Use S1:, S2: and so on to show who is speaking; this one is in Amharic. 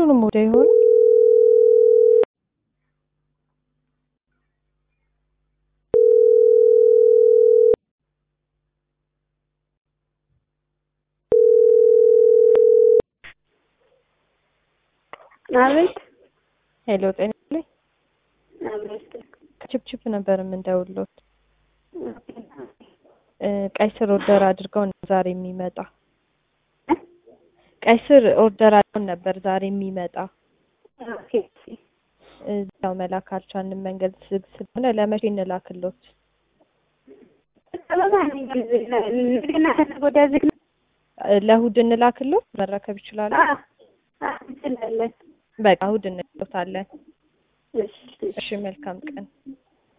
S1: ሁሉንም ወደ ይሆን
S2: አቤት
S1: ሄሎ ጤና ላይ
S2: አቤት
S1: ችፕችፕ ነበር የምንደውልዎት ቀይ ስር ኦርደር አድርገው ነው ዛሬ የሚመጣ ቀይ ስር ኦርደር አድርገው ነበር ዛሬ የሚመጣ
S2: ኦኬ
S1: እዛው መላክ አልቻልንም መንገድ ዝግ ስለሆነ ለመቼ እንላክሎት
S2: እንደገና ወደ ዝግ ነው
S1: ለእሑድ እንላክሎት መረከብ ይችላሉ
S2: እንችላለን
S1: በቃ እሑድ እንልዎታለን
S2: እሺ
S1: እሺ መልካም ቀን